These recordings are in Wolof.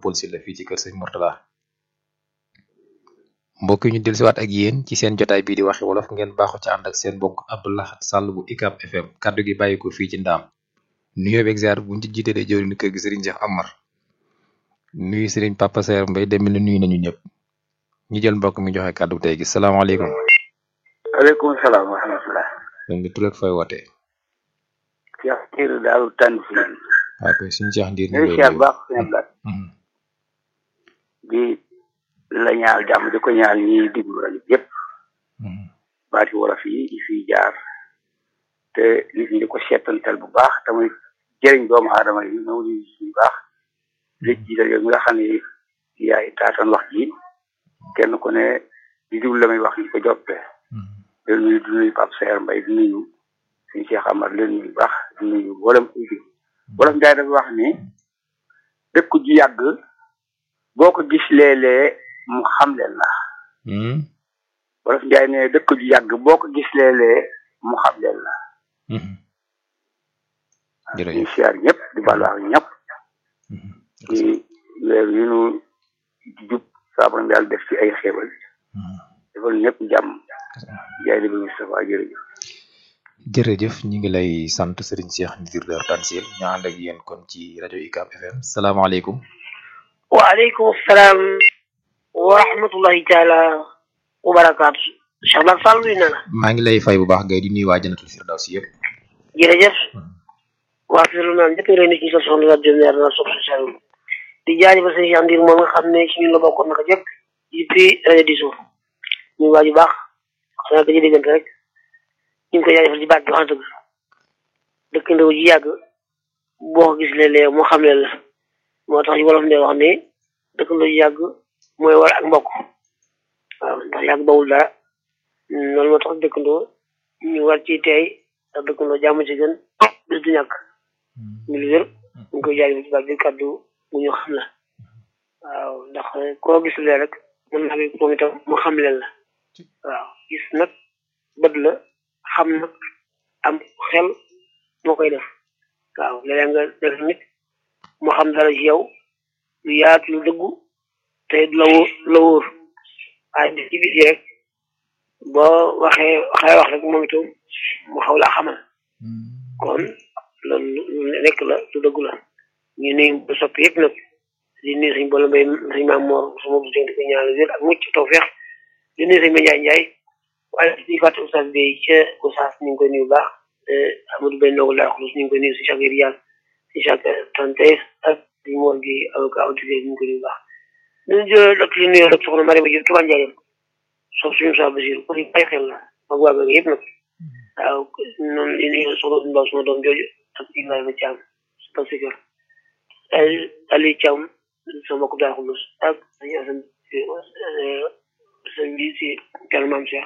Paul Sylla fii ci kër sëñ Mourtala mbokk yi ñu dellusiwaat ak yéen ci seen jotaay bii di waxi wolof ngeen baaxu ci ànd ak seen mbokk Abdoulaye Sall bu ICAP FM kaddu gi bàyyi ko fii ci ndaam nuyoo beeg ziar buñ ci jiitalee jëwriñu kër gi Serigne Cheikh Amar nuyu Serigne Papa Saer Mbaye dem na nuyu nañu ñëpp ñu jël mbokk mi joxe kaddu tey gi salaamaaleykum. aleykum salaam wa rahmatulah. sëñ bi tur ak fooy wootee. Cheikh Ndiir daal tànn si. waaw kay suñu Cheikh Ndiir ñu ñu ngi baax suñu blaat. di la ñaal jàmm di ko ñaal ñiy diglu rajo yëpp. baati wolof yi di fiy jaar. te nit ñi di ko seetantal bu baax tamit jëriñ doomu aadama yi ñëw di suñu baax. léeg jiital yow mi nga xam ne yaay taatan wax ji kenn ku ne di diglu la muy wax ñu ko joppee. di nuyu di nuyu Pape Saer Mbaye di nuyu suñu Cheikh Amar leen nuyu baax di nuyu wolof wolof Njaay dafa wax ni dëkk ju yàgg boo ko gis léeg-léeg mu xam leen la wolof Njaay ne dëkk ju yàgg boo ko gis léeg-léeg mu xam leen la ñu siyaar ñëpp di baal wax ñëpp ci weer yu nu jub saabaram yàlla def ci ay xéewal defal ñëpp jàmm jaay li bi Moustapha jërëjëf jërëjëf ñu ngi lay sant Serigne Cheikh Ndiir Dar Tansil ñu ànd ak yéen kon ci rajo UCAB FM salaamaaleykum. waaleykum salaam wa rahmatullahi taala wa barakaatu. Cheikh Ba Sall nuyu na la. maa ngi lay fay bu baax ngay di nuyu waa Jannatul Firdawsi yëpp. jërëjëf. waa Firlu naan njëkk nga ci sa soxna la jëm leer na sopp sa di jaajëfal sëñ Cheikh Ndiir moom nga xam ne ci ñun la bokkoon naka jëkk depuis rajo di suuf muy waa ju baax xanaa dañuy diggante rek. ñu ngi koy jaajëfal ci baat bi wax dëgg dëkk ndaw ji yàgg boo ko gis léeg-léeg moo xam leen la moo tax wolof ndee wax ne dëkk ndaw ji yàgg mooy war ak mbokk waaw ndax yàgg bawul dara loolu moo tax dëkkandoo ñu war ci tey ndax dëkkandoo jàmm ci gën bis du ñàkk ñu lu wér ñu ngi koy jaajëfal ci baat bi kàddu bu ñu xam la waaw ndax koo gis lee rek mën naa bi moom itam mu xam leen la waaw gis nag bët la xam na am xel moo koy def waaw léeg nga def nit moo xam dara ci yow lu yaatu lu dëggu te la wóor la wóor waaye di ci biti rek boo waxee waxee wax rek moom itam mu xaw laa xamal kon loolu lu nekk la lu dëggu la ñu nuyu bu soppi yëpp nag di nuyu suñ boole mbay suñ maam moor suma bu di ko ñaanal wér ak mucc tawfeex di nuyu suñ ma njaay njaay waaye di fàtte oustaz bi ca Gosaas ñu ngi koy nuyu baax Amadou Bay Ndogou Laa Xulus ñu ngi koy nuyu si chaque yàlla si chaque tante ak di moor gi avocat autorité ñu ngi koy nuyu baax ñu jël ak li nuyoo rek soxna Mariama Diop Touba Ndiaye sox suñu saa Basiir ko bàyyi xel la mag waa ga yëpp nag waaw noonu li nuyu soxna Mbaw suma doom jooju ak Ibrahima Thiam parce que Ali Thiam sama mbokk Laa Xulus ak sañu asan sëñ bi si kàlla maam Cheikh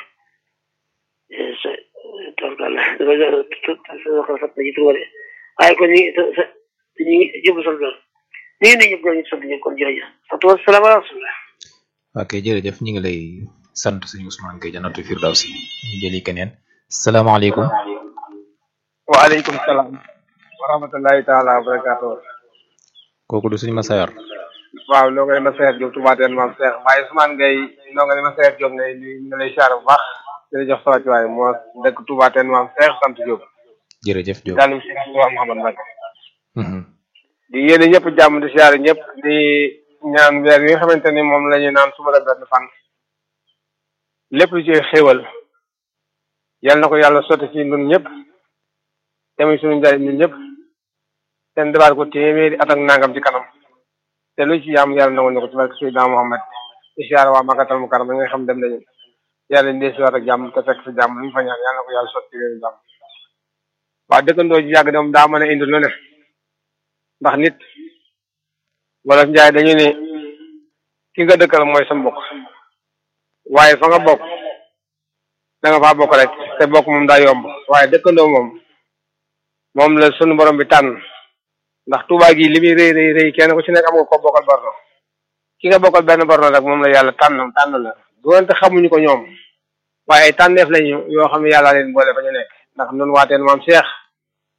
torkal dafa sat na ci tur waaye kon ñu ñu ngi jëb sant la ñu ngi ne ñëpp ñu sant ñëpp kon jërëjëf sant wa salaam wa rahmatullah ok jërëjëf ñu ngi lay sant suñu Ousmane Gueye Jannatul Firdawsi ñu jëli keneen salaamaaleykum waaleykum salaam wa rahmatullahi taala wa barakaatu kooku du suñu Massayor waaw loo koy Massayor Diop Touba Teen maam Cheikh waaye Ousmane Gueye noo nga ne Massayor Diop ngay ñu lay siyaar bu baax jërëjëf sa wàcc waaye moo dëkk Touba Teen maam Cheikh sant Diop jërëjëf Diop daanum si Touba Mouhamad Mbacke di yéene ñëpp jàmm di siyaare ñëpp di ñaan weer yi nga xamante ni moom la ñu naan suba la benn fan lépp lu ci xéewal yal na ko yàlla sotti ci ñun ñëpp tamit suñu njariñ ñun ñëpp seen defaat ko téeméeri at ak nangam ci kanam te lu ci yam yàlla nangu ñu ko ci barke Seydina Muhammad di siyaare waa Makkatal Mukarram nga xam dem nañu yàlla ndee si waat ak jàmm te fekk si jàmm lu ñu fa ñaan yàlla na ko yàlla sotti ci réew jàmm waa dëkkandoo ji yàgg dem daa mën a indi lu ne ndax nit wala njaay dañu ne ki nga dëkkal mooy sa mbokk waaye fa nga bokk da nga faa bokk rek te bokk moom daa yomb waaye dëkkandoo moom moom la sunu borom bi tànn ndax Tuubaa gi li muy rëy rëy rëy kenn ku ci nekk am nga ko bokkal borno ki nga bokkal benn borno rek moom la yàlla tànn tànn la doonte xamuñu ko ñoom waaye ay tànneef lañu yoo xam ne yàlla leen boole fa ñu nekk ndax nun waateen maam Cheikh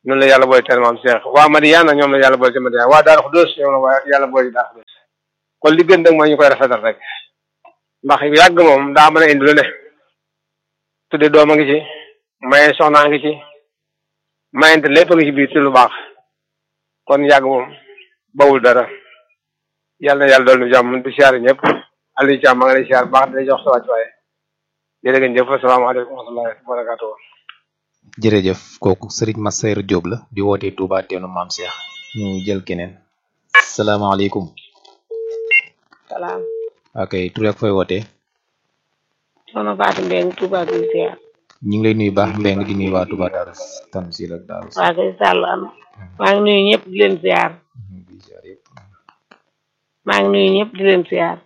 noonu la yàlla boole teel maam Cheikh waa Madiyana ñoom la yàlla boole ci Madiyana waa Daaru Xudoos ñoom la waa yàlla boole ci Daaru Xudoos kon li gën nag mooy ñu koy rafetal rek ndax yàgg moom daa mën a indi lu ne tudde doom a ngi ci maye soxnaa ngi ci mayente lépp a ngi ci biir ci lu baax kon yàgg moom bawul dara yàlla na yàlla dool nu jàmm di siyaare ñëpp Aliou Thiam maa ngi lay siyaare baax di jox sa wàcc waaye jërë ngeen jëf asalaamaaleykum wa rahmatullahi wa barakatuh jërëjëf kooku Serigne Massayr Diop la di wootee Touba teenu maam Cheikh ñu jël keneen salaamaaleykum salaam ok tur ak fooy wootee soxna Fatou Mbeng Touba bi ziar ñu ngi lay nuyu baax Mbeng di nuyu waa Touba Darou Tanzil ak Darou waa kay sàll am maa ngi nuyu ñëpp di leen ziar di ziar yëpp maa ngi nuyu ñëpp di leen ziar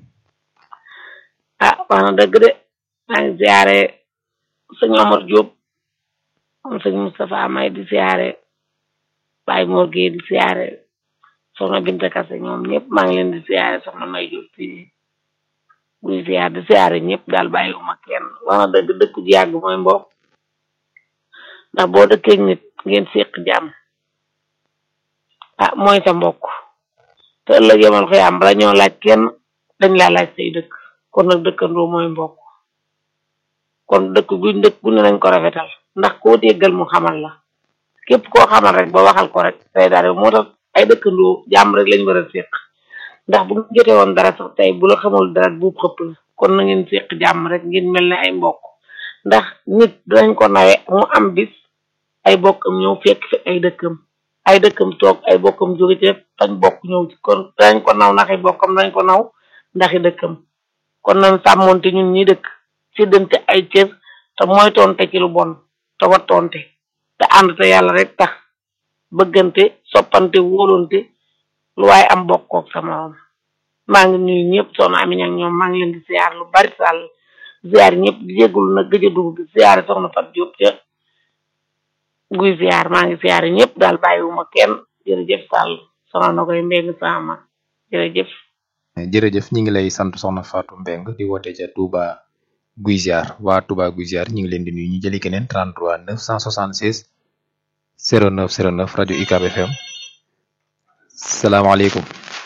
ah wax na dëgg de maa ngi ziare sëñ Omar Diop moom sëñ Moustapha May di ziare Baye Mor Gueye di ziare soxna Binta Kase ñoom ñëpp maa ngi leen di ziare soxna May Diop fii buy ziar di ziare ñëpp daal bàyyiwuma kenn wax na dëgg dëkk ji yàgg mooy mbokk ndax boo dëkkee nit ngeen séq jàmm ah mooy sa mbokk te ëllëg yemal koy am bala ñoo laaj kenn dañ laa laaj say dëkk kon nag dëkkandoo mooy mbokk kon dëkk guñ dëkk gu ne nañ ko rafetal ndax koo déggal mu xamal la képp koo xamal rek ba waxal ko rek tey dara moo tax ay dëkkandoo jàmm rek lañ war a séq ndax bu ñu jotee woon dara sax tey bu la xamul dara buub xëpp la kon na ngeen séq jàmm rek ngeen mel ne ay mbokk ndax nit dinañ ko nawe mu am bis ay bokkam ñëw fekk fi ay dëkkam ay dëkkam toog ay bokkam jóge ci fañ bokk ñëw ci kon dañ ko naw ndax ay bokkam dañ ko naw ndaxi dëkkam kon nañ sàmmonte ñun ñi dëkk séddante ay cër te mooy tonte ci lu bon te wattonte te ànd te yàlla rek tax bëggante soppante wóolonte lu waaye am bokkook sa morom maa ngi nuyu ñëpp soxna Ami ak ñoom maa ngi leen di ziar lu bari sàll ziar ñëpp di jégalu nag gëj a dugg gi ziar soxna Fat Diop ca guy ziar maa ngi ziar ñëpp daal bàyyiwuma kenn jërëjëf sàll soxna na koy mbéng sama jërëjëf jërëjëf ñi ngi lay sant soxna Fatou Mbeng di woote ca Touba Guy Ziar waa Touba Guy Ziar ñi ngi leen di nuyu ñu jëli keneen 33 976 09 09 rajo UCAB FM salaamaaleykum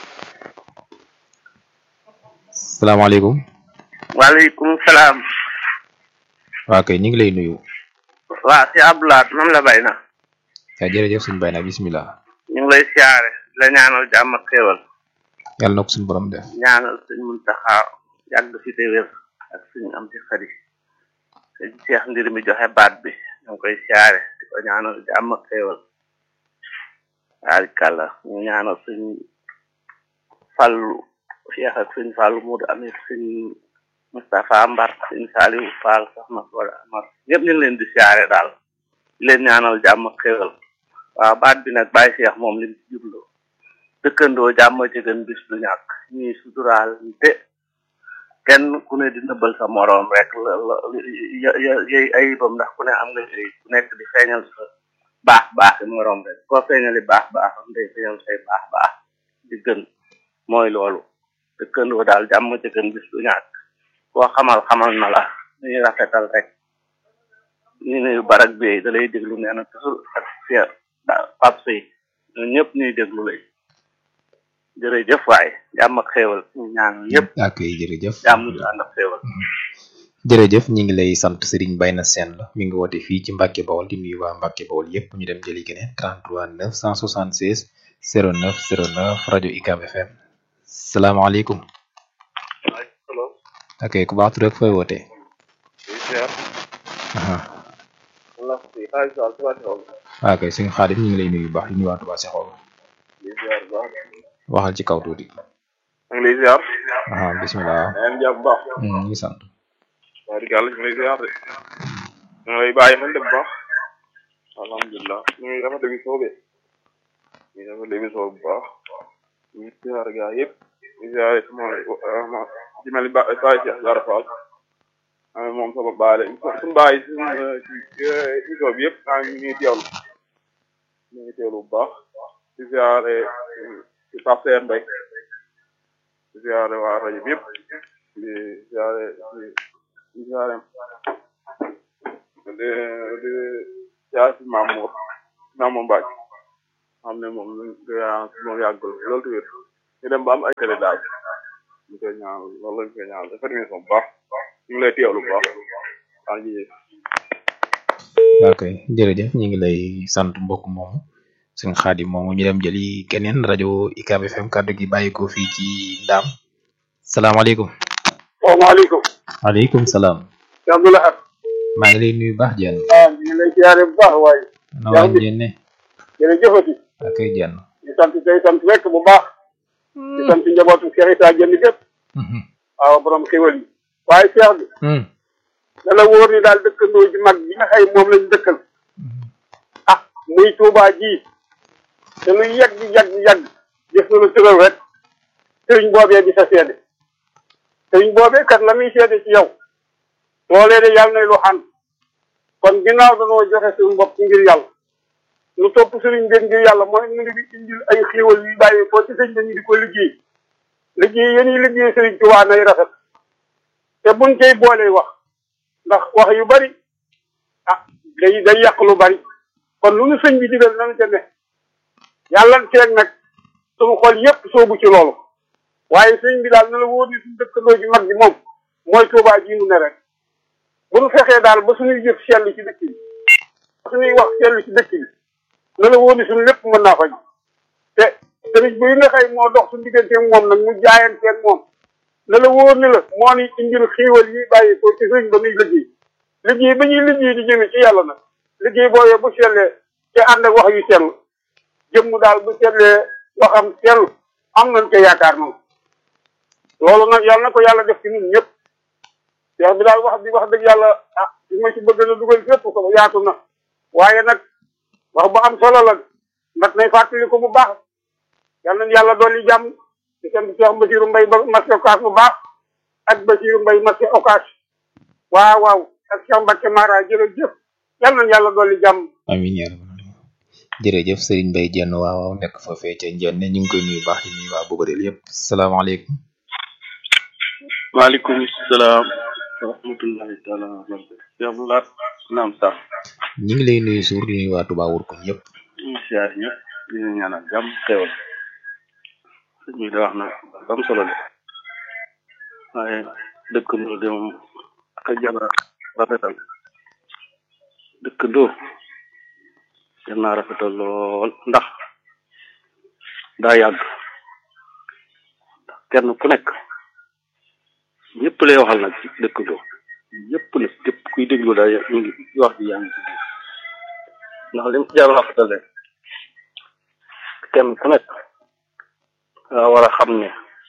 salaamaaleykum waaleykum salaam. waa kay ñu ngi lay nuyu. waa si Abdoulaye moom la bay na. waaw jërëjëf suñu bay na bismillah. ñu ngi lay siyaare la ñaanal jàmm ak xéewal. yàlla na ko suñu borom def. ñaanal suñ Muntaxa yàgg fi te wér ak suñu am ci xarit sëñ Cheikh ndir mi joxe baat bi ñu ngi koy siyaare di ko ñaanal jàmm ak xéewal. waarikàlla ñu ñaanal suñ fàllu Cheikh ak suñ fàllu Moodu Amit suñ Moustapha Mbar suñ Saliou Fall soxna Soda Amar ñëpp ñu ngi leen di siyaare daal di leen ñaanal jàmm ak xéewal waaw baat bi nag Baye Cheikh moom lim ci jublu dëkkandoo jàmm ci gën bis du ñàkk ñuy suturaal te kenn ku ne di nëbbal sa moroom rek la la yey ayibam ndax ku ne am nga ay ku nekk di feeñal sa baax baax yi moroom rek koo feeñali baax baaxam day feeñal say baax baax di gën mooy loolu dëkkandoo daal jàmm ci gën bis du ñàkk koo xamal xamal na la ñuy rafetal rek ñu ne barak bi da lay déglu nee na toujours ak fier pap sëy ñun ñëpp ñuy déglu lay jërëjëf waay jàmm ak xéewal ñu ñaan ñëpp ak jërëjëf jàmm ju ànd ak xéewal jërëjëf ñi ngi lay sant Serigne Bayna Sène la mi ngi woote fii ci Mbacke Bawol di nuyu waa Mbacke Bawol yépp ñu dem jëli keneen 33 976 09 09 rajo UCAB FM salaamaaleykum ok ku baax tur rek fooy woote waaw kay suñu xaadim ñu ngi lay nuyu bu baax di nuyu waa Touba Seexool waxal ci kaw tuuti maa ngi lay ziar. aha bismillah maa ngi jàpp bu baax. ñu ngi sant wax dëgg yàlla ñu ngi lay ziar de. ñu ngi lay bàyyi xel de bu baax. alhamdulilah ñu ngi rafetlu émission bi. ñu ngi rafetlu émission bu baax. ñu ngi ziar gaa yëpp. ñu ziar sama ma ci mel ni Ba Baye Cheikh Diarra Fall. ah moom sama baay la suñu baay suñu émission bi yëpp ah ñu ngi teewlu. ñu ngi teewlu bu baax. di ziar ci Pape Seye Mbaye. di ziare waa rajo bi yëpp di ziare di ziare di di ziare si Mamour naa moom bàcc xam ne moom moom yàggul loolu tamit ñu dem ba am ay télé daal ñu koy ñaan loolu lañ koy ñaan dafa émission bu baax ñu ngi lay teewlu bu baax waa ji ok jërëjëf ñu ngi lay sant mbokk moomu sëñ Xaadim moomu ñu dem jëli keneen rajo UCAB FM kàddu gi bàyyi ko fii ci Ndaam salaamaaleykum. salaamaaleykum. waaleykum salaam. Cheikh Abdou Lahad. maa ngi lay nuyu baax jenn. ah ñu ngi lay ziare bu baax waaye. na waa jenne. jërëjëfati. ok jenn. di sant tey sant rek bu baax. di sant njabootu Cheikh Issa Dieng gépp. waaw borom xéwal yi. waaye Cheikh bi. na la wóor ni daal dëkkandoo ji mag bi nga xay moom lañ dëkkal. ah muy Touba ji. te lu yàgg yàgg yàgg. gis na lu tëral rek. sëriñ boobee di sa seede. sëriñ boobee kat la muy seede ci yow. loolee de yàlla nay lu xam. kon ginnaaw danoo joxe suñu bopp ngir yàlla. lu topp sëriñ bi ngir yàlla mooy mu ngi di indil ay xéewal yu bàyyi ko ci sëñ dañu di ko liggéey. liggéey yéen yi liggéey sëriñ Tuubaa nay rafet. te buñ cay boolee wax. ndax wax yu bari ah day day yàq lu bari kon lu nu sëñ bi digal nanu ca ne yàlla teeg nag suñu xol yépp soobu ci loolu waaye sëñ bi daal na la wóor ni suñu dëkkandoo ji mag bi moom mooy Tuubaa ji nu ne rek bu nu fexee daal ba suñuy jëf sell ci dëkk bi suñuy wax sell ci dëkk bi na la wóor ni suñu lépp mën naa faj te sëriñ bi nga xëy moo dox suñu diggante moom nag mu jaayanteeg moom na la wóor ni la moo ni indil xiiwal yi bàyyi ko ci sëñ ba muy liggéey liggéey ba ñuy liggéey di jëme ci yàlla nag liggéey boobee bu sellee te ànd ak wax yu sell jëmm daal bu sellee waxam sell am nañ ko yaakaar noonu loolu nag yàlla na ko yàlla def ci ñun ñëpp wax bi daal wax bi wax dëgg yàlla ah li ma ci bëgg na dugal fépp ko yaatu na waaye nag wax bu am solo la ndax nay fàttali ko bu baax yàlla na yàlla dolli jàmm di sant Cheikh Basiru Mbay ba marché Ocass bu baax ak Basiru Mbay marché Ocass waaw waaw ak Cheikh Mbacke Mara jërëjëf yal na yàlla dolli jàmm amiin yaa rabbal jërëjëf Serigne Mbaye jenn waaw waaw nekk fa fee ca njenne ñu ngi koy nuyu baax di nuyu waa Bobareel yëpp salaamaaleykum maaleykum salaam wa rahmatullahi taala wa barakatu Cheikh Abdou Lahad naam sax ñu ngi lay nuyu suur di nuyu waa Touba Wurkuñ yëpp ñu siyaar ñëpp di leen ñaanal jàmm xewal sëñ bi da wax na am solo de waaye dëkkandoo de moom ak a jara rafetal dëkkandoo jar naa rafetal lool ndax daa yàgg ndax kenn ku nekk ñëpp lay waxal nag ci dëkkandoo ñëpp nag képp kuy déglu daal ñu ngi wax ji yaa ngi ci biir ndax lim jar rafetal de kenn ku nekk nga war a xam ne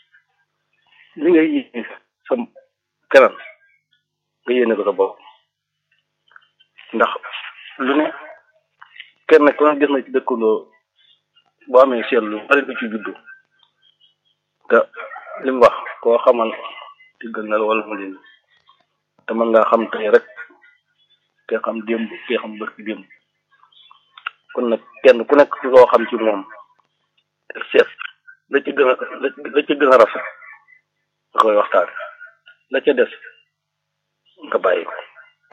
li ngay yéene sa keneen nga yéene ko sa bopp ndax lu ne kenn ku ne gis na ci dëkkandoo boo amee seetlu bari du ci juddu te li mu wax koo xamal diggal na la wala mu leen te mën ngaa xam tey rek te xam démb te xam bërki démb kon nag kenn ku nekk loo xam ci moom te seet la ci gën a la ci gën a rafet nga koy waxtaan la ca des nga bàyyi ko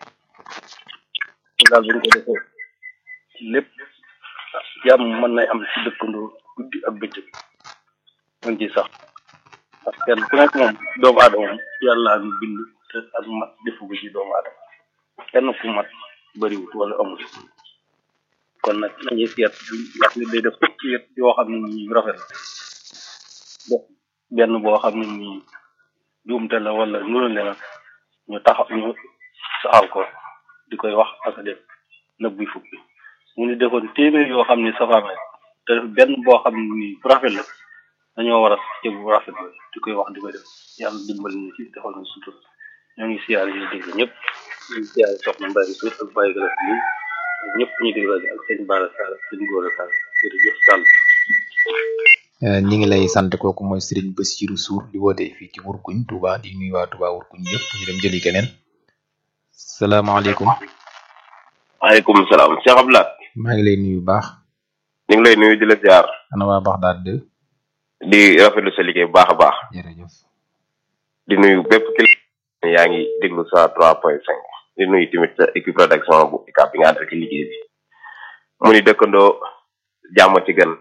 daal bu ñu ko defee lépp jàmm mën nay am ci dëkkandoo guddi ak bëccëg mën ci sax parce que kenn ku nekk moom doomu aadama moom yàlla ñu bind te ak mat defu ko ci doomu aadama kenn ku mat bëriwut wala amul kon nag nañuy seet wax ni day def fukki yet yoo xam ne nii rafet la def benn boo xam ne nii juumte la wala nuru ne la ñu taxaw ñu saxal ko di koy wax ak a def nag buy fukki mu ni defoon téeméer yoo xam ne safaan la te def benn boo xam ne nii bu rafet la dañoo war a jëg bu rafet la di koy wax di koy def yàlla dimbali ñu ci defal ñu sutur ñoo ngi siyaar yi dégg ñëpp ñu ngi siyaar soxna Mbaye Suut ak Baye Galas bi ñëpp ñu dégg rajo ak sëñ Bara Sall sëñ Góora Sall jërëjëf Sall ñi ngi lay sant kooku mooy Serigne Bassirou Sour di woote fii ci Wurkuñ Touba di nuyu waa Touba Wurkuñ yëpp ñu dem jëli keneen salaamaaleykum waaleykum salaam Cheikh Abdou Lahad maa ngi lay nuyu baax ñu ngi lay nuyu di la ziar ana waa baax daal de di rafetlu sa liggéey bu baax a baax jërëjëf di nuyu bépp kilifa yaa ngi déglu sa trois point cinq di nuyu tamit sa équipe rédaction bu ICAP bi nga àndal ci liggéey bi mu ni dëkkandoo jàmm ci gën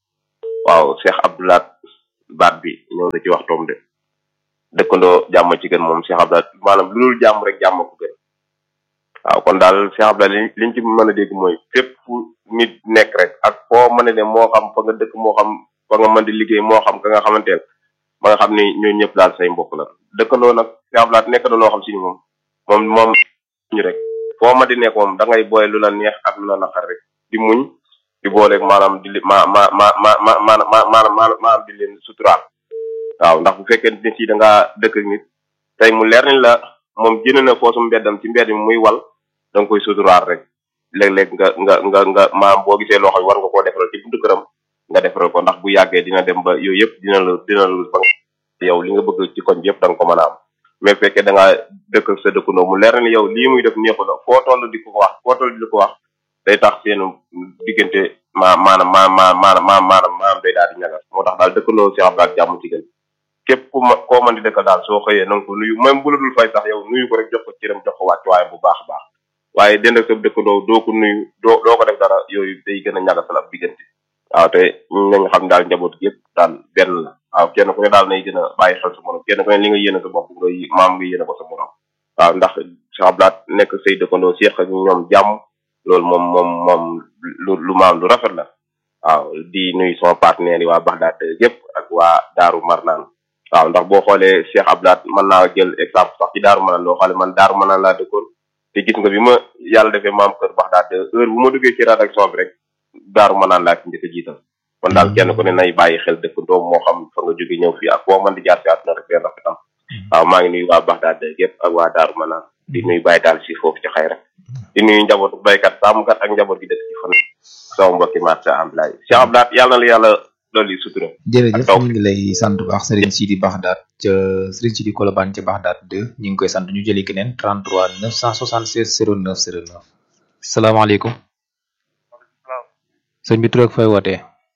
waaw Cheikh Abdoulaat baat bi ñëw na ci waxtoom de dëkkandoo jàmm ci gën moom Cheikh Abdoulaat maanaam lu dul jàmm rek jàmm ko gën waaw kon daal Cheikh Abdoulaat li liñ ci mën a dégg mooy fépp fu nit nekk rek ak foo mën a ne moo xam fa nga dëkk moo xam fa nga mën di liggéey moo xam ka nga xamanteel ba nga xam ni ñooñu ñëpp daal say mbokk la dëkkandoo nag Cheikh Abdoulaat nekk na loo xam si ni moom moom moom ñu rek foo ma di nekk moom da ngay boole lu la neex ak lu la naqar rek di muñ di booleeg maanaam di ma ma ma ma ma ma ma maanaam maanaam di leen suturaal waaw ndax bu fekkee nit yi da ngaa dëkk ak nit tey mu leer ni la moom jënd na foosu mbeddam ci mbedd mi muy wal da nga koy suturaal rek léeg-léeg nga nga nga nga maam boo gisee loo xam war nga koo defaral ci buntu këram nga defaral ko ndax bu yàggee dina dem ba yooyu yëpp dina la dina la ba yow li nga bëgg ci koñ bi yëpp da nga ko mën a am mais fekkee da ngaa dëkk ak sa dëkkandoo mu leer ni yow lii muy def neexu la foo toll di ko wax foo toll di ko wax day tax seen diggante ma maanaam ma ma maanaam ma maanaam maanaam day daal di ñagas moo tax daal dëkkandoo Cheikh Abdoulaye jàmm ci gën képp ku ma koo mën di dëkkal daal soo xëyee na nga ko nuyu même bu la dul fay sax yow nuyu ko rek jox ko cëram jox ko wàcc waaye bu baax a baax waaye dend ak sa dëkkandoo doo ko nuyu doo doo ko def dara yooyu day gën a ñagasal ab diggante waaw te nañ xam daal njaboot gi yëpp daal benn la waaw kenn ku ne daal nay gën a bàyyi xel sa morom kenn ku ne li nga yéene sa bopp nga maam nga yéene ko sa morom waaw ndax Cheikh Abdoulaye nekk say dëkkandoo seeq ak ñoom jàmm loolu moom moom moom lu lu maam lu rafet la waaw di nuyu sama partenaire yi waa Baxdaad yëpp ak waa Daaru Marnaan waaw ndax boo xoolee Cheikh Abdoulaye mën naa jël exemple sax ci Daaru Marnaan loo xoolee man Daaru Marnaan laa dëkkoon te gis nga bi ma yàlla defee maam kër Baxdaad heure bu ma duggee ci rédaction bi rek Daaru Marnaan laa ci njëkk a jiital kon daal kenn ku ne nay bàyyi xel dëkkandoo moo xam fa nga jóge ñëw fii ak foo mën di jaar si àdduna rek benn rafetam waaw maa ngi nuyu waa Baxdaad yëpp ak waa Daaru Marnaan di nuyu bàyyi daal si foofu ci xay rek di nuyu njabootu baykat sàmmkat ak njaboot gi dëkk ci fan sama mbokki marché Abdoulaye Cheikh Abdoulaye yàlla na la yàlla loolu yi sutura jërëjëf ñu ngi lay sant bu baax Serigne Sidi Baxdaat ca Serigne Sidi Kolobane ca Baxdaat 2 ñu ngi koy sant ñu jëli keneen 33 976 09 09 salaamaaleykum sëñ bi tur ak fay wootee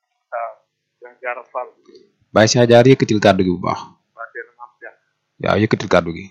Baye Cheikh Diar yëkkatil kàddu gi bu baax waaw yëkkatil kàddu gi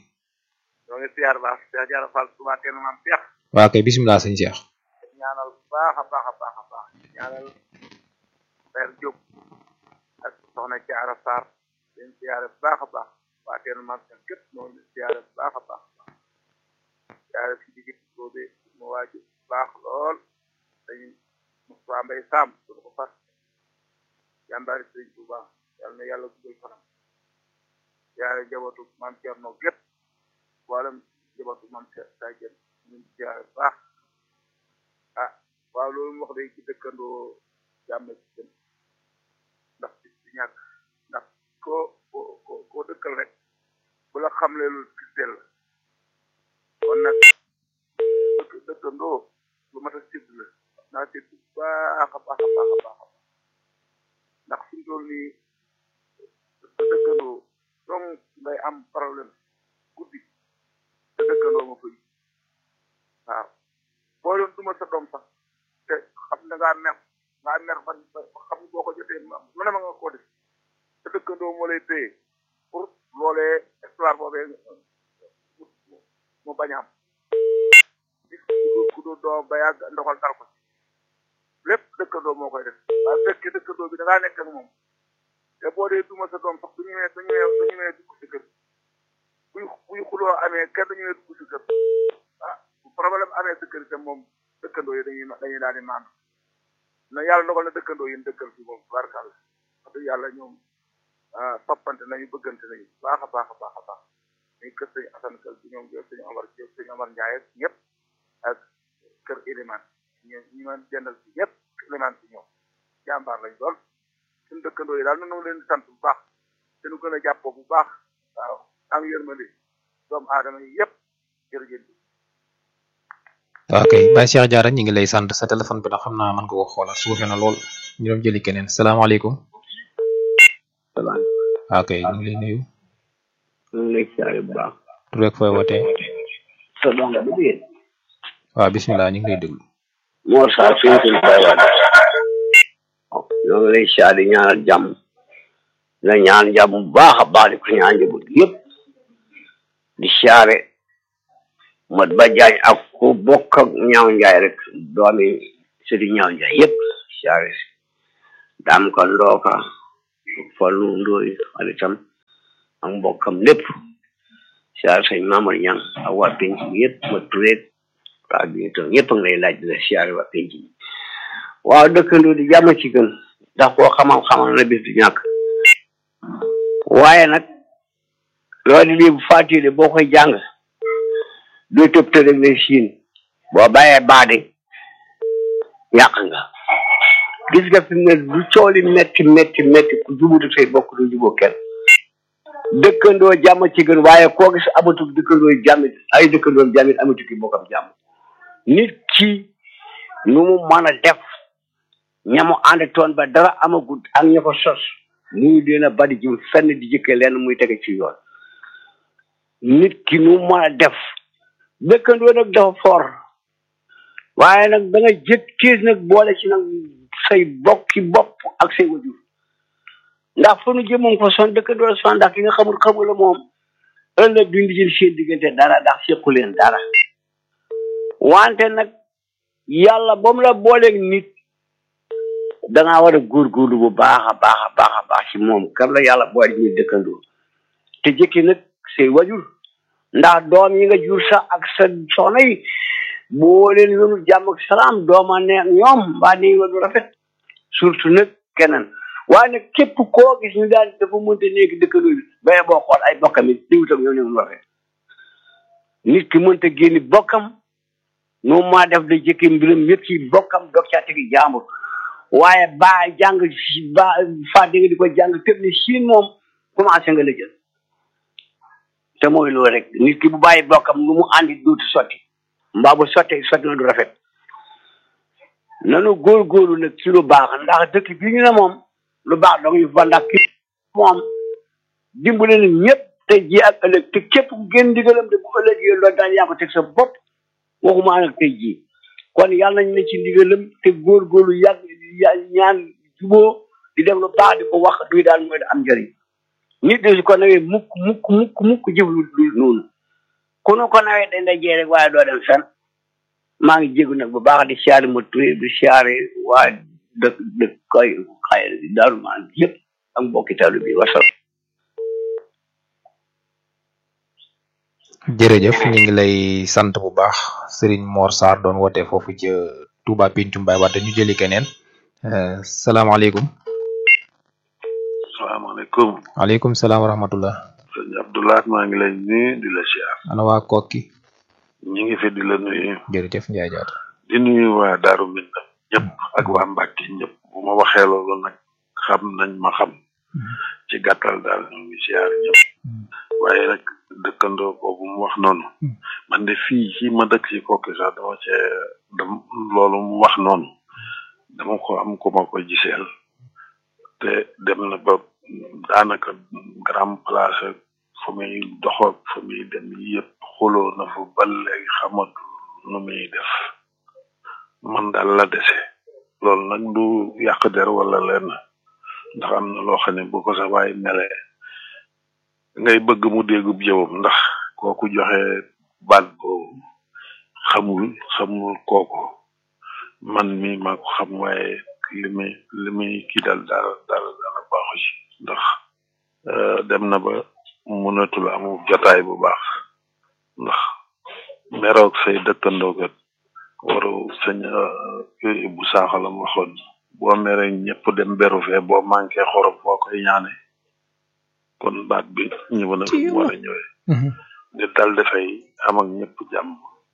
waaw kay bisimilah sëñ Cheikh ñaanal bu baax a baax a baax a baax ñaanal Père Diop ak soxna Diarra Sarr leen siyaare bu baax a baax waa teen mam seen képp noonu leen siyaare bu baax a baax a baax siyaare si digit boobe mu waaju baax lool dañu Moussa Mbaye Sam suñu ko fas jàmbaari sëriñ bu baax yàlla na yàlla guddal fanam siyaare njabootu mam Thierno gépp wàllum njabootu mam sa jën ñun siyaare bu baax ah waaw loolu mu wax day ci dëkkandoo jàmm ci gën ndax ci ci ñàkk ndax koo koo koo dëkkal rek bu la xamle lu gisel la kon nag dëkk dëkkandoo lu mat a sidd la naa sidd bu baax a baax a baax a baax ndax fi mu toll nii sa dëkkandoo donc ngay am problème guddi sa dëkkandoo ma koy waaw boo doon duma sa doom sax te xam na ngaa mer ngaa mer ba xam boo ko jotee lu ne ma nga ko def te dëkkandoo moo lay téye pour loolee histoire boobee mu bañ a am gis ku du doom ba yàgg ndoxal dal ko lépp dëkkandoo moo koy def waaye fekkee dëkkandoo bi da ngaa nekk ak moom te boo dee duma sa doom sax du ñëwee du ñëwee du ñëwee dugg si kër buy buy xuloo amee kenn du ñëwee dugg si kër ah bu problème amee sa kër itam moom dëkkandoo yi dañuy dañuy daal di maandu na yàlla ndogal na dëkkandoo yi dëkkal fi moom barkal wax dëgg yàlla ñoom toppante nañu bëggante nañu baax a baax a baax a baax muy kër sëñ Assane Kal bi ñoom sëñ Omar Diop sëñ Omar Ndiaye ak ñëpp ak kër Iliman ñu ñu ma jëndal ci ñëpp Iliman ci ñoom jàmbaar lañ doon suñu dëkkandoo yi daal nu leen di sant bu baax te nu gën a jàppoo bu baax waaw am yërmande doomu aadama yi yëpp jërëjëf ok Baye Cheikh Diarra ñu ngi lay sant sa téléphone bi nag xam naa mën nga ko xoolaat suufe na lool ñu doon jëli keneen salaamaaleykum ok ñu ngi lay nuyu ñu ngi lay siyaare bu baax tur rek fooy wootee sa doom bu jigéen waaw bismillah ñu ngi lay déglu Mor Sarr fi ñu koy bàyyiwaat ñoo ngi lay siyaare di ñaanal jàmm la ñaan jàmm bu baax a baax di ko ñaan njaboot gi yëpp di siyaare mat ba jaañ ak ku bokk ak ñaaw njaay rek doomi sëriñ ñaaw njaay yëpp siyaare si daam ko ndooka fallu ndooy xaritam ak mbokkam lépp siyaare sëñ Mamadou Ñang ak waa penc bi yëpp ma tureet waa bi tam ñëpp a ngi lay laaj di la siyaare waa penc bi waaw dëkkandoo di jàmm ci gën ndax koo xamal xamal na bis du ñàkk waaye nag loolu lii bu fàttali boo koy jàng doo tëb te rek lay siin boo bàyyee baade yàq nga gis nga fi mu ne du cooli metti metti metti ku jubutu say bokk du juboo kenn dëkkandoo jàmm ci gën waaye koo gis amatul dëkkandoo jàmmit ay dëkkandoo jàmmit amatu ki bokkam jàmm nit ki nu mu mën a def ñamu ànd toon ba dara amagut ak ña ko sos muy leen a bari jëm fenn di jëkkee leen muy tege ci yoon nit ki nu mu mën a def dëkkandoo nag dafa for waaye nag da nga jëkk tiis nag boole ci nag say bokki bopp ak say wajur ndax fu nu jëmoon fa son dëkkandoo la son ndax ki nga xamul xamul la moom ëllëg duñ di jël seen diggante dara ndax sequ leen dara wante nag yàlla ba mu la booleeg nit dangaa war a góorgóorlu bu baax a baax a baax a baax ci moom kan la yàlla boole ñu dëkkandoo te jëkki nag say wajur ndax doom yi nga jur sax ak sa soxna yi boo leen yonu jàmm ak salaam dooma ne ñoom mbaa ne wadu rafet surtout nag keneen waaye nag képp koo gis ñu daal dafa mënta nekk dëkkandoo bi baye boo xool ay bokkam it diwutam ñoo ne mu rafet nit ki mënta génni bokkam noonu maa def da jëkki mbiram yëpp ci bokkam dog caa tegi jaambur waaye baa jàng ba faa di nga di ko jàng tëb ni siin moom commencé nga la jël te mooy loolu rek nit ki bu bàyyi bokkam lu mu àndi dootu sotti mbaa bu sottee sotti na du rafet nanu góorgóorlu nag ci lu baax ndax dëkk bi ñu ne moom lu baax dong ñu fa ndax ki moom dimbale na ñëpp te ji ak ëllëg te képp ku génn ndigalam de bu ëllëgee loolu daal yaa ko teg sa bopp waxuma nag tey jii kon yàlla nañ ne ci ndigalam te góorgóorlu yàgg ñaan juboo di def lu baax di ko wax duy daal mooy da am njëriñ nit de su ko nawee mukk mukk mukk mukk jëf lu dul noonu ku nu ko nawee dañ la jee rek waaye doo dem fen maa ngi jégu nag bu baax di siyaare ma turé di siyaare waa dëkk dëkk koy xay daaru maan yëpp ak mbokki talu bi wasal jërëjëf ñu ngi lay sant bu baax Serigne Mor Sarr doon woote foofu ca Touba Pencum Baye Wade ñu jëli keneen salaamaaleykum. salaamaaleykum. waaleykum salaam wa rahmatullah. sëñ Abdoulaye maa ngi lay nuyu di la siyaar. ana waa Kokki. ñi ngi fi di la nuyu. jërëjëf Ndiaye Diatta. di nuyu waa Daaru Minam ñëpp ak waa Mbàkke ñëpp bu ma waxee loolu nag xam nañ ma xam. ci gàttal daal ñu ngi siyaar ñëpp. waaye nag dëkkandoo boobu mu wax noonu. man de fii ci ma dëkk ci Kokki sax dama cee dam loolu mu wax noonu. dama ko am ku ma ko giseel. te dem na ba daanaka grand place fu muy doxoog fu muy dem yëpp xuloo na fa ba léegi xamatu nu muy def man daal la dese loolu nag du yàq der wala lenn ndax am na loo xam ne bu ko sa waay melee ngay bëgg mu déggub jëwam ndax kooku joxe baat boobu xamul xamul kooku man mi maa ko xam waaye li muy li muy kii daal dara dara dara baaxu ci ndax dem na ba mënatul amu jotaay bu baax ndax meroog say dëkkandoo kat waru sëñ bu saaxalam waxoon boo mere ñëpp dem beru fee boo manqué xorom boo koy ñaane kon baat bi ñëw na fi mu war a ñëwee nit daal dafay am ak ñëpp jàmm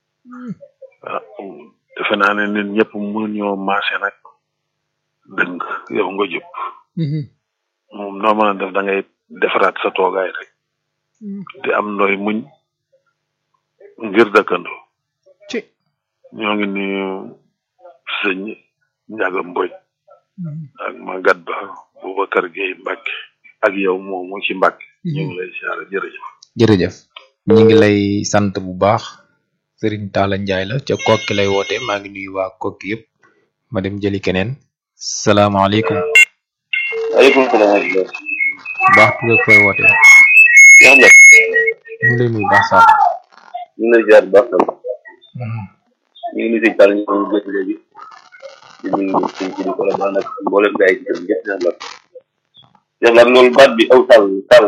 defe naa ne nit ñëpp mënuñoo maase nag dëng yow nga jub moom noo mën a def da ngay defaraat sa toogaay rek di am nooy muñ ngir dëkkandoo ñoo ngi nuyu sëñ Njaga Mboj ak Magat Ba Boubacar Gueye Mbacke ak yow moomu ci Mbacke ñu ngi lay siyaare jërëjëf jërëjëf ñu ngi lay sant bu baax Serigne Talla Ndiaye la ca kokki lay woote maa ngi nuyu waa kokki yëpp ma dem jëli keneen salaamaaleykum waaleykum salaam baax tur ak fooy woote yaa ngi ñu ngi lay nuyu baax sax ñu ngi lay ziar bu baax tam ñu ngi nuyu sëñ Talla ñu ngi gis léegi di nuyu ci ci di ko la baax nag mboolem gars yi ci kër yëpp Cheikh Lat Cheikh Lat loolu baat bi aw sàll sàll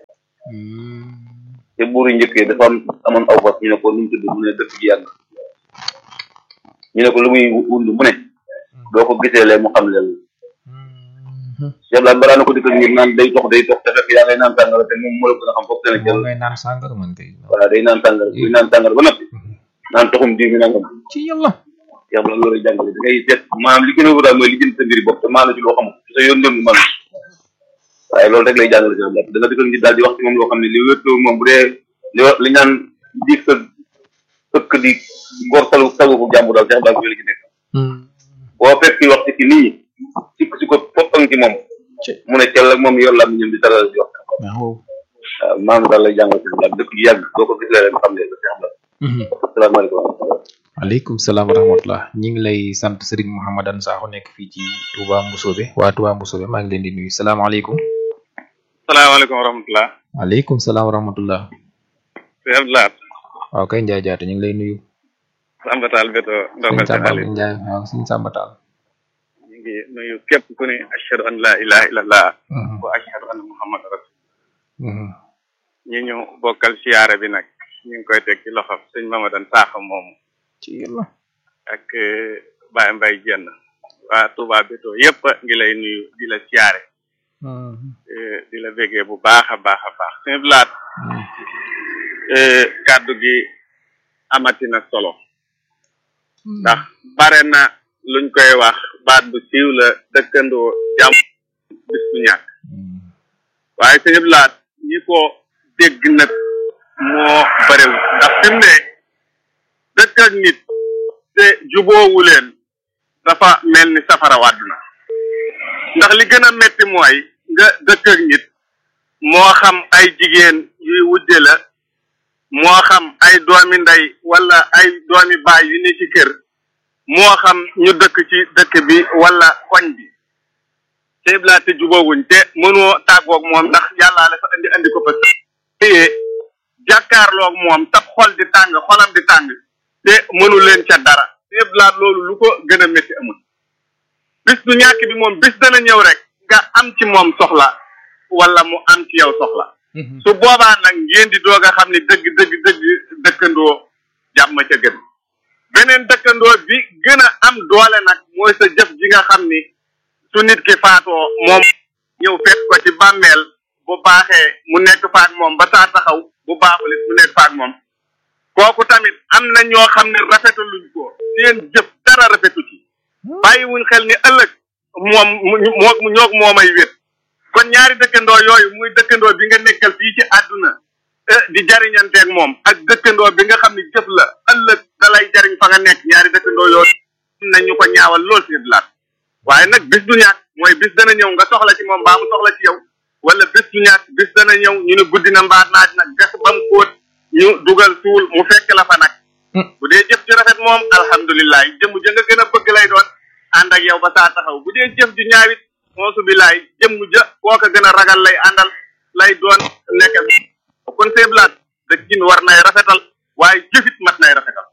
te buur yi njëkkee dafa am amoon aw fas ñu ne ko nu mu tudd mu ne dëkk ji yàgg ñu ne ko lu muy wund mu ne doo ko gisee lee mu xam leen Cheikh Lat balaa na ko dikkal ngir naan day tox day tox te fekk yaa ngay naan sàngara te moom moo la gën a xam foofu dana jël ngay naan sàngara man kay voilà day naan sàngara kuy naan sàngara ba noppi naan toxum diw mi nangam ci yàlla Cheikh Lat loolu jàngale da ngay seet maanaam li gën a wóor daal mooy li jënd sa mbiri bopp te maa la ci loo xamul sa yoon dem man waaye loolu rek lay jàngale Cheikh Lat da nga dikkal ngir daal di wax ci moom loo xam ne li wéttoo moom bu dee li wa li ñaan di sa ëkk di gor salu sagu ko jàmbu daal Cheikh Lat li ci nekk boo fekk wax ci ki nii sikk si ko toppang ci moom mu ne cell ak moom yor la mi ñëm di taral di wax waaw maanaam daal lay jàngal Cheikh Lat dëkk ju yàgg boo ko gisee rek nga xam ne da Cheikh Lat asalaamaaleykum waaleykum salaam wa rahmatullah ñi ngi lay sant Serigne Mouhamadan Sakho nekk fii ci Touba Mboussobé waa Touba Mboussobé maa ngi leen di nuyu salaamaaleykum salaamaaleykum wa rahmatullah waaleykum salaam wa rahmatullah Cheikh Abdoulaye waaw kay Ndiaye Diatta ñu ngi lay nuyu Samba Tall Beto ndongal sëñ Samba Cheikh Aliou Ndiaye waaw sëñ Samba Tall ñu ngi nuyu képp ku ne ashhadu an la ilaha illallah wa ashhadu anna muhammad rasul ñi ñu bokkal siyaare bi nag ñu ngi koy teg ci loxo sëñ Mamadan Sakho moomu ci yàlla ak Baye Mbaye Jenn waa Touba Beto yëpp ngi lay nuyu di la siyaare di la bégee bu baax a baax a baax sëñ Blaat kàddu gi amati na solo ndax bare na luñ koy wax baat bu siiw la dëkkandoo jàmm bis bu ñàkk waaye sëñ Blaat ñi ko dégg nag moo barewul ndax fi mu ne dëkk ak nit te juboowu leen dafa mel ni safara wàdd na ndax li gën a metti mooy nga dëkk ak nit moo xam ay jigéen yuy wujje la moo xam ay doomi ndey wala ay doomi baay yu ne ci kër moo xam ñu dëkk ci dëkk bi wala koñ bi te laa te jubóowuñ te mënoo tàggoog moom ndax yàllaa la fa andi andi ko fa téye jàkkaarloog moom tab xol di tàng xolam di tàng te mënu leen ca dara te laa loolu lu ko gën a métti amul bis du ñàkk bi moom bis dana ñëw rek nga am ci moom soxla wala mu am ci yow soxla su boobaa nag ngeen di doog a xam ni dëgg dëgg dëgg dëkkandoo jàmm ca gën beneen dëkkandoo bi gën a am doole nag mooy sa jëf ji nga xam ni su nit ki faatoo moom ñëw fekk ko ci bàmmeel bu baaxee mu nekk faak moom ba saa taxaw bu baaxul it mu nekk faak moom kooku tamit am na ñoo xam ne rafetaluñ ko seen jëf dara rafetu ci bàyyiwuñ xel ni ëllëg moom moo ñoog moomay wét kon ñaari dëkkandoo yooyu muy dëkkandoo bi nga nekkal fii ci àdduna di jariñanteeg moom ak dëkkandoo bi nga xam ne jëf la ëllëg da lay jariñ fa nga nekk ñaari dëkkandoo yooyu am na ñu ko ñaawal lool si laat waaye nag bis du ñàkk mooy bis dana ñëw nga soxla ci moom mbaa mu soxla ci yow wala bis du ñàkk bis dana ñëw ñu ne guddi na mbaa naaj nag gas ba mu kóot ñu dugal suul mu fekk la fa nag bu dee jëf ju rafet moom alhamdulilah jëmm ja nga gën a bëgg lay doon ànd ak yow ba saa taxaw bu dee jëf ju ñaawit moosu bilaay jëmm ja koo ko gën a ragal lay àndal lay doon nekk kon seeblaat dëkkin war nay rafetal waaye jëfit mat nay rafetal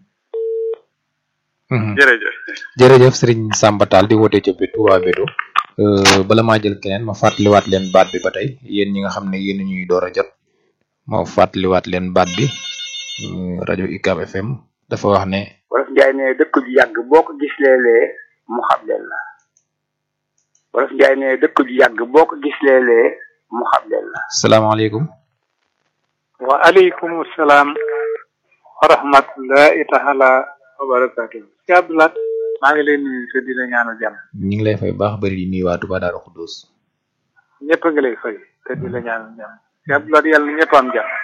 jërëjëf jërëjëf Serigne Samba Tall di woote ca Touba Beto bala maa jël keneen ma fàttaliwaat leen baat bi ba tey yéen ñi nga xam ne yéen ñuy door a jot ma fàttaliwaat leen baat bi rajo UCAB FM dafa wax ne wolof njaay ne dëkk ju yàgg boo ko gis léeg-léeg mu xam leen la wolof njaay ne dëkk ju yàgg boo ko gis léeg-léeg mu xam leen la salaamaaleykum wa aleykum salaam wa rahmatullahi taala wa barakatuh si abdulat maa ngi leen nuyu te di la ñaanal jàmm ñu ngi lay fay baax bari di nuyu waa Touba Darou Khoudoss ñëpp a ngi lay fay te di la ñaanal jàmm si abdulat yàlla ñëpp am jàmm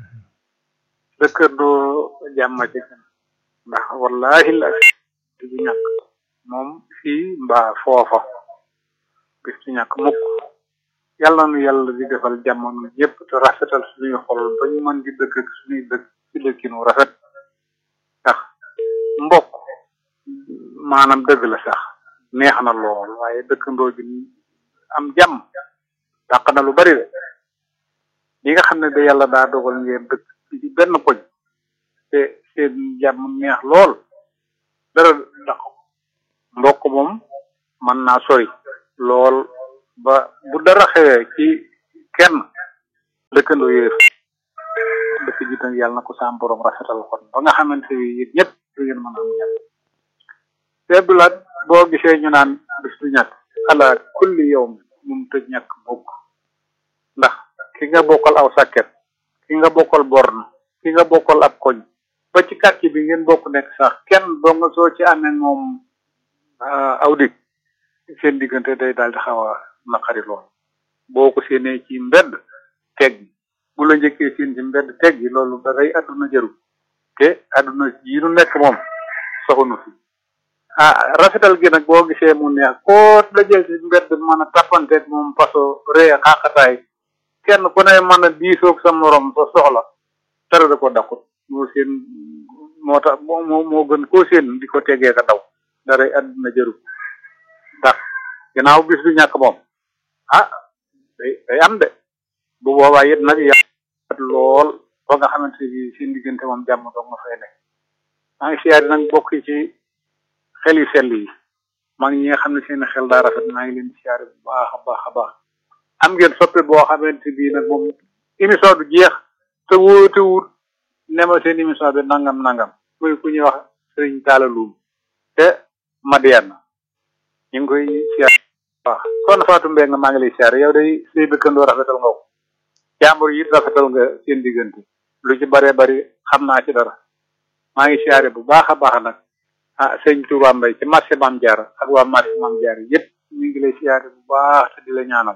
dëkkandoo jàmm ci gën ndax wallahi la du ñàkk moom fii mbaa foofa bis du ñàkk mukk yàlla nu yàlla di defal jàmm nu ñëpp te rafetal suñuy xol ba ñu mën di dëkk ak suñuy dëkk ci dëkkinu rafet ndax mbokk maanaam dëgg la sax neex na lool waaye dëkkandoo bi am jàmm dàq na lu bari de li nga xam ne da yàlla daa dogal ngeen dëkk ci benn koñ te seen jàmm neex lool dara dàq mbokk moom mën naa sori lool ba bu dara xewee ci kenn dëkkandoo yooyu dëkk ji tam yàlla na ko saam borom rafetal kon ba nga xamante ni yéen ñëpp du ngeen mën a am jàmm seebdulaat boo gisee ñu naan bis du ñàkk ala kulli yow mun tëj ñàkk mukk ndax ki nga bokkal aw sàkket ki nga bokkal born ki nga bokkal ab koñ ba ci quartier bi ngeen bokk nekk sax kenn doo nga soo ci amee moom aw dig seen diggante day daal di xaw a naqari lool boo ko séenee ci mbedd teg bu la njëkkee seen ci mbedd teg gi loolu da day àdduna jëru te àdduna yi nu nekk moom soxunu fi ah rafetal gi nag boo gisee mu neex koo dajeel ci mbedd mën a tappanteeg moom paso ree xaqataay kenn ku ne mën a diisoog sa morom sa soxla dara da ko dakkut moo seen moo tax moo moo gën koo seen di ko tegee ka daw daray àdduna jëru ndax ginnaaw bis du ñàkk moom ah day day am de bu boobaa it nag yàq lool ba nga xamante ni seen diggante moom jàmm doog nga fay nekk maa ngi siyaari nag bokk ci xel yu sell yi maa ngi ñi nga xam ne seen xel daa rafet maa ngi leen di siyaari bu baax a baax a baax am ngeen soppe boo xamante bii nag moom émission du jeex te wóote wut ne ma seen émission bi nangam nangam muy ku ñuy wax sëriñ Talla Loum te Madiana ñu ngi koy siyaar waaw kon Fatou Mbengue maa ngi lay siyaar yow day say dëkkandoo rafetal nga ko jàmbur yi rafetal nga seen diggante lu ci bare bari xam naa ci dara maa ngi siyaare bu baax a baax nag ah sëñ Touba Mbaye ci marché Mame Diarra ak waa marché Mame Diarra yëpp ñu ngi lay siyaare bu baax te di la ñaanal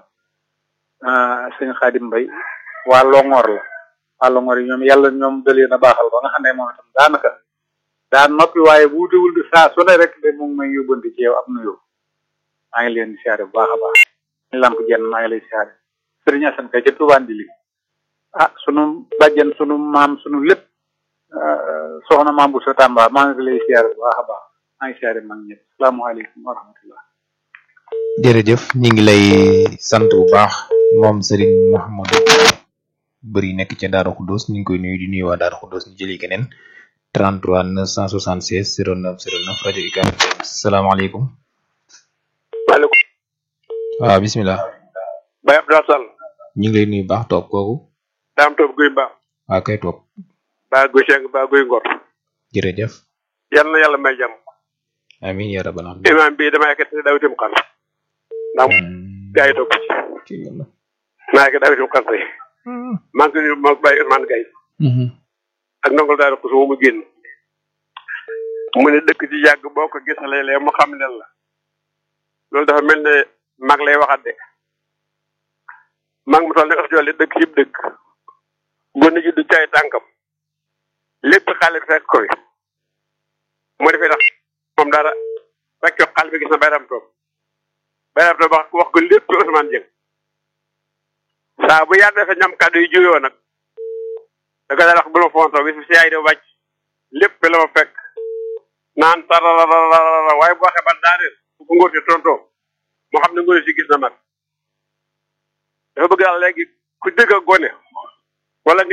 sëñ Xaadim Mbaye waa Longoor la waa Longoor yi ñoom yàlla ñoom dalee na baaxal ba nga xam ne moom itam daanaka daan noppi waaye bu wutewul di saa su ne rek de mu ngi may yóbbante ci yow ab nuyoo maa ngi leen di siyaare bu baax a baax ñu lamp jenn maa ngi lay siyaare sëriñ Asan kay ca Touba Ndili ah sunu bàjjen sunu maam sunu lépp soxna maam bu sa Tamba maa ngi lay siyaare bu baax a baax maa ngi siyaare mag ñëpp salaamaaleykum wa rahmatullah jërëjëf ñi ngi lay sant bu baax moom Serigne Mouhamadou bëri nekk ca Daaru Xuddoos ñu ngi koy nuyu di nuyu waa Daaru Xuddoos ñu jëli keneen 33 976 09 09 rajo UCAB FM salaamaaleykum. maaleykum. waaw bisimilah. Baye Abdoulaye Sall. ñu ngi lay nuyu baax toog kooku. daam toog guy mbaax. waaw kay toog. baa guy seng baa guy ngor. jërëjëf. yal na yàlla may jàmm. amiin yaa rabbal aalamiin. imaam bi dama yàgg daw itam xar. ndax gaa yi topp ci. maa ngi daw itam xar tey. maa ngi nuyu maa bàyyi Ousmane Gaye. ak ndongol daal ko su mu génn. mu ne dëkk ci yàgg boo ko gisalee lee mu xam ne la. loolu dafa mel ne mag lay waxat de. mag mu toll ne ëpp jolle dëkk yëpp dëkk. gone ji du caay tànkam. lépp xale bi fekk ko fi. mu defee tax moom dara fekk xale bi gis na bayram toog. bayram toog wax wax ko lépp Ousmane Dieng. saa bu yàlla defee ñam kàddu yi juyoo nag. da ko daal wax bu ma fontoo bis bi si yaay de wàcc lépp la ma fekk naan tarararara waaye bu waxee ba daaneel bu ko ngóor si tontoo moo xam ne ngóor si gis na mag dafa bëgg daal léegi ku dëgg a gone wala